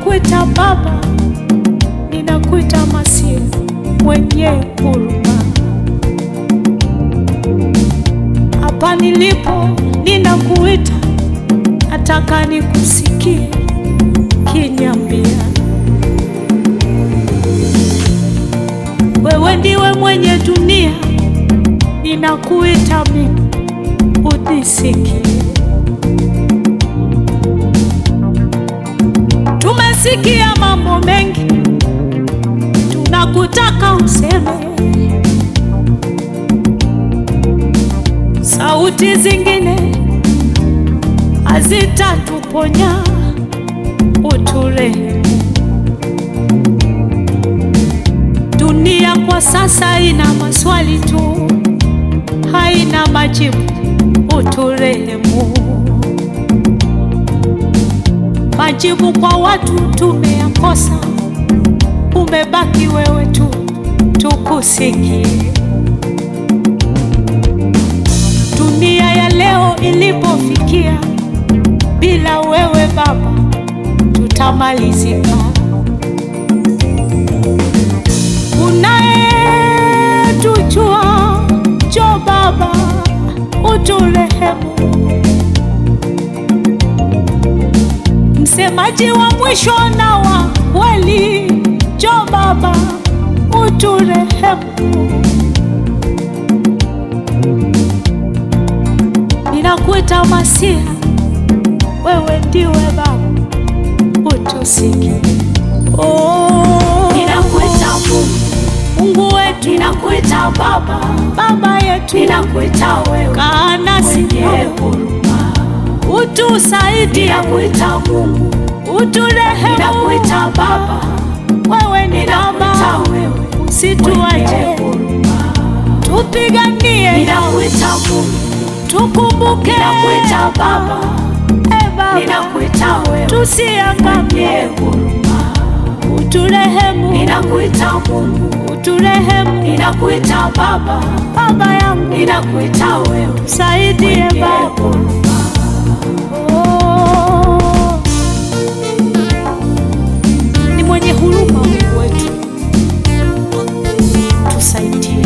ninakuita Baba, ninakuita Masia mwenye huruma. Hapa nilipo ninakuita, nataka nikusikie kiniambia, wewe ndiwe mwenye dunia, ninakuita mimi unisikie. Tumesikia mambo mengi, tunakutaka useme. Sauti zingine hazitatuponya, uturehemu. Dunia kwa sasa ina maswali tu, haina majibu, uturehemu. Majibu kwa watu tumeyakosa, umebaki wewe tu, tukusikie. Dunia ya leo ilipofikia, bila wewe Baba tutamalizika. Unayetujua, njoo Baba uturehemu. Msemaji wa mwisho na wa kweli, njoo Baba uturehemu. Ninakuita Masia, wewe ndiwe Baba, utusikie. Oh, Ninakuita Mungu, Mungu wetu, ninakuita Baba, Baba yetu, ninakuita wewe kaa nasi mwenye huruma. utusaidie, Ninakuita Mungu, uturehemu. ninakuita Baba, Wewe ni ninakuita Baba, wewe mwenye usituache, huruma. tupiganie, Ninakuita Mungu, tukumbuke, ninakuita Baba, e Baba, ninakuita wewe tusiangamie, mwenye huruma. uturehemu, Ninakuita Mungu, uturehemu, ninakuita Baba, Baba yangu, ninakuita wewe saidie mwenye Baba. huruma. Oh, ni mwenye huruma Mungu wetu, tusaidie.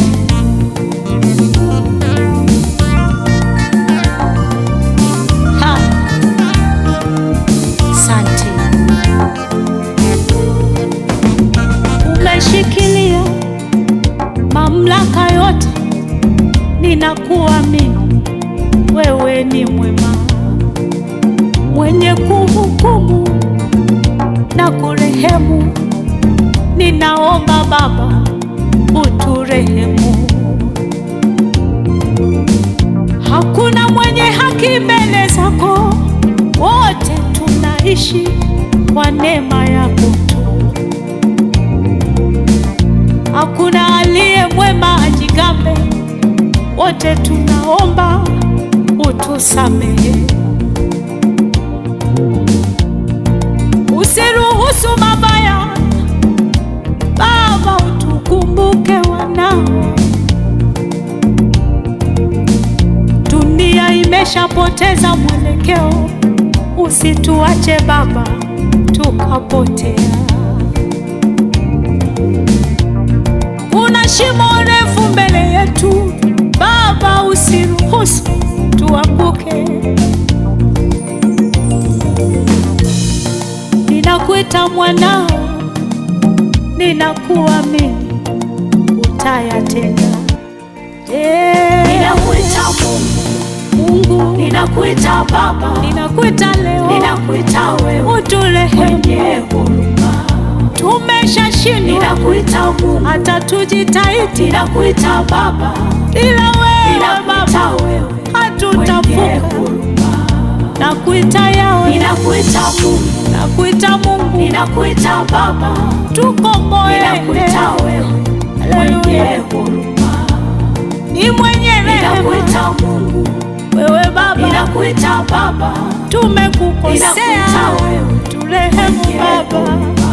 Ha, Asante, umeshikilia mamlaka yote, ninakuamini wewe ni mwema mwenye kuhukumu na kurehemu. Ninaomba Baba uturehemu. Hakuna mwenye haki mbele zako, wote tunaishi kwa neema yako tu. Hakuna aliye mwema ajigambe, wote tunaomba utusamehe. Usiruhusu mabaya Baba, utukumbuke wanao. Dunia imeshapoteza mwelekeo, usituache Baba tukapotea. Kuna shimo refu mbele yetu Baba, usiruhusu tuanguke. Ninakuita mwanao, ninakuamini utayatenda. Eh, Ninakuita Mungu, Mungu, ninakuita Baba, ninakuita leo, ninakuita wewe uturehemu. mwenye huruma. Tumeshashindwa Ninakuita Mungu, hata tujitahidi, ninakuita Baba, ila wewe ninakuita Baba wewe mwenye hatutavuka. huruma. Nakuita yawe, Ninakuita Mungu, nakuita Mungu, ninakuita Baba, tukomboe. ninakuita wewe mwenye Haleluya, huruma. ni mwenye rehema Ninakuita Mungu, wewe Baba, ninakuita Baba, tumekukosea, ninakuita wewe turehemu mwenye Baba. huruma.